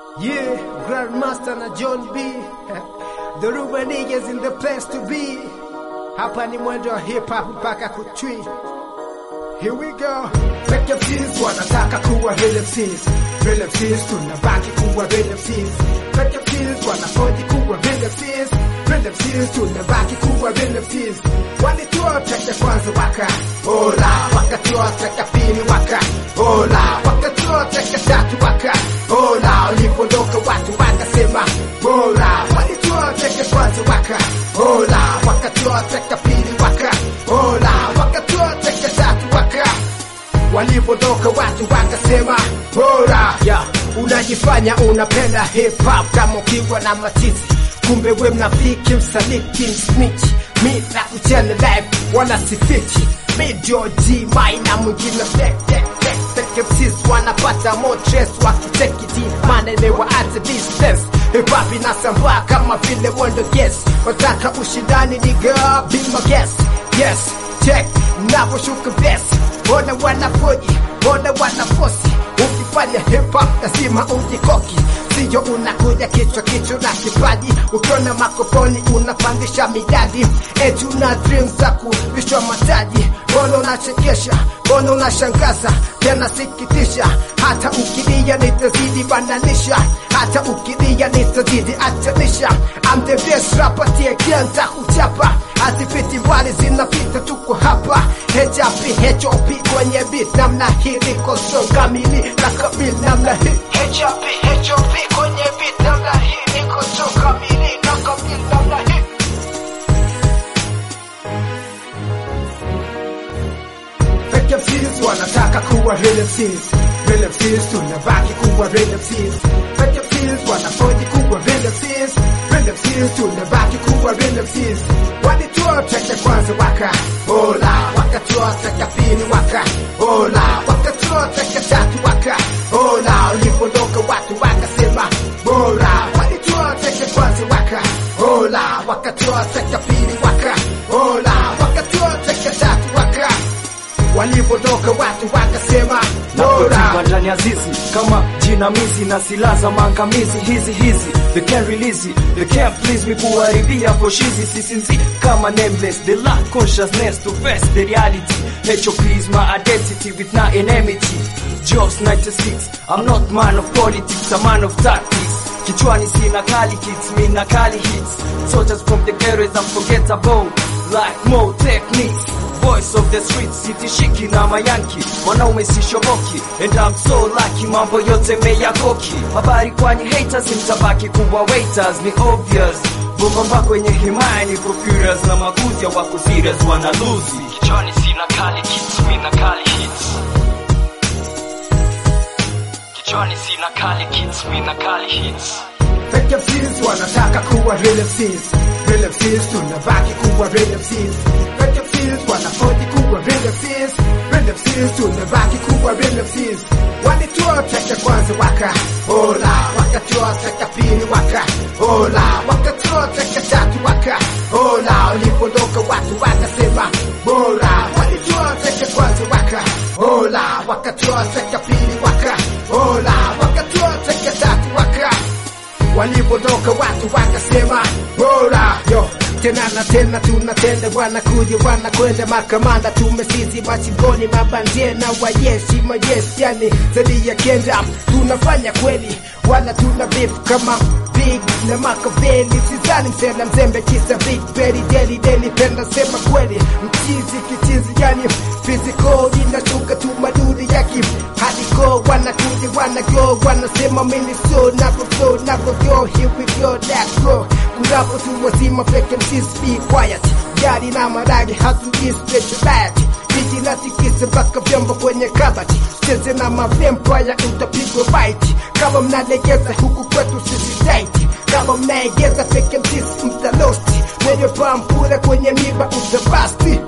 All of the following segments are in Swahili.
Yeah, Grandmaster na John B. The Ruben niggas in the place to be. Hapa ni mwendo wa hip hop mpaka kutwi. Here we go. Fake MCs wanataka kuwa real MCs. Real MCs tunabaki kuwa real MCs. Fake MCs wanafoji kuwa real MCs. Real MCs tunabaki kuwa real MCs. Walitoa track ya kwanza waka ola, wakatoa track ya pili waka ola, wakatoa track ya tatu waka ola. Walipoondoka watu wakasema bora. Walitoa track ya kwanza waka ola, wakatoa track ya pili waka ola, wakatoa track ya tatu waka walipotoka watu wakasema bora yeah. Unajifanya unapenda hip hop kama ukiwa na matiti, kumbe we mnafiki, msaliti, msnitch mi na kuchana live wala sifichi mi ndio G na mwingine fake fake fake fake MCs wanapata more stress wakitekiti maana imewaacha distance hip hop inasambaa kama vile wonder guess wataka ushindani niga be my guest yes check naposhuka best Bona wanafoji, bona wanafosi Ukifanya hip hop lazima ujikoki Sio unakuja kichwa kichwa na kipaji Ukiona makofoni unapandisha midadi Eti una dreams za kuvishwa mataji Bona unachekesha, bona unashangaza Tena sikitisha Hata ukilia nitazidi bananisha Hata ukilia nitazidi achanisha I'm the best rapper tiekenta kuchapa Hazipiti mbali zinapita tuko hapa HAP HOP kwenye beat namna hii liko so kamili na kamili namna hii HAP HOP kwenye beat namna hii liko so kamili na kamili namna hii Fake MCs wanataka kuwa real MCs Real MCs tunabaki kuwa real MCs Fake MCs wanafoji kuwa real MCs Real MCs tunabaki kuwa real MCs Walitoa track ya kwanza waka Ola Wakatoa track ya pili waka Ola Wakatoa track ya tatu waka Ola Ulipoondoka watu wakasema bora Walitoa track ya kwanza waka Ola Wakatoa track ya pili waka Ola Wakatoa track ya tatu waka walipotoka watu wakasema bora Napotiwa ndani ya zizi kama jinamizi na silaha za maangamizi hizi hizi they can't release it, they can't please me kuharibia poshizi sisinzi kama nameless they lack consciousness to face the reality HOP is my identity with no enmity Jobs 96 I'm not man of politics I'm man of tactics Kichwani sina kali kits, mina kali hits Soldiers from the ghetto is unforgettable Like more techniques Voice of the streets, sitishiki na mayanki Mwanaume sishoboki And I'm so lucky, mambo yote meyakoki Habari kwani haters, mtabaki kuwa waiters Ni obvious Bomba kwenye himaya niko curious Na makuzi ya wako serious wana lose Kichwani sina kali kits, mina kali hits Kichwani sina kali kits, mina kali hits Fake MCs wanataka kuwa real MCs Real MCs tunabaki kuwa real MCs Fake MCs wanafoji kuwa real MCs Real MCs tunabaki kuwa real MCs Walitoa track ya kwanza waka Ola Wakatoa track ya pili waka Ola Wakatoa track ya tatu waka Ola Ulipoondoka watu wakasema bora Walitoa track ya kwanza waka Ola Wakatoa track ya pili waka Ola Wakatoa track ya tatu waka walipotoka watu wakasema bora yo tena na tena tunatenda wanakuja wanakwenda makamanda tumesizi machimboni mabandie na wajeshi majeshi yani zaidi ya kenda tunafanya kweli wala tuna beef kama big na makaveli sizani msela mzembe kisa big berry deli deli penda sema kweli mchizi kichizi yani physical inashuka tu madudi yaki hadiko wanakuja wanago wanasema mini so nako flow nako go here we go let's go kurapo tu wazima fake MCs be quiet gari na maragi hatuji speciality Biji na tikise mpaka vyombo kwenye kabati cheze na mavampire utapigwa bite kama mnalegeza huku kwetu sisi tight kama mnaegeza fake MCs mtalosti mwenye pampura kwenye miba utabasti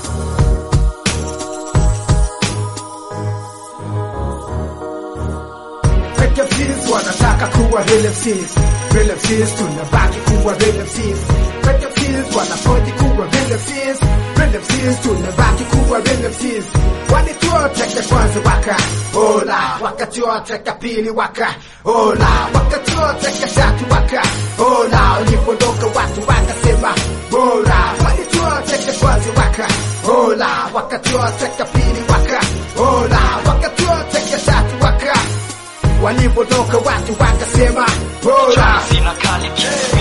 Fake MCs wanataka kuwa real MCs Real MCs tunabaki kuwa real MCs Fake MCs wanafoji kuwa real MCs Real MCs tunabaki kuwa real MCs Walitoa track ya kwanza waka Ola wakati wote kapili waka ola wakati wote katatu waka ola ulipoondoka watu wakasema bora wakati wote kakwanzi waka ola wakati wote kapili waka ola wakati wote katatu waka walipotoka watu wakasema bora Sina kali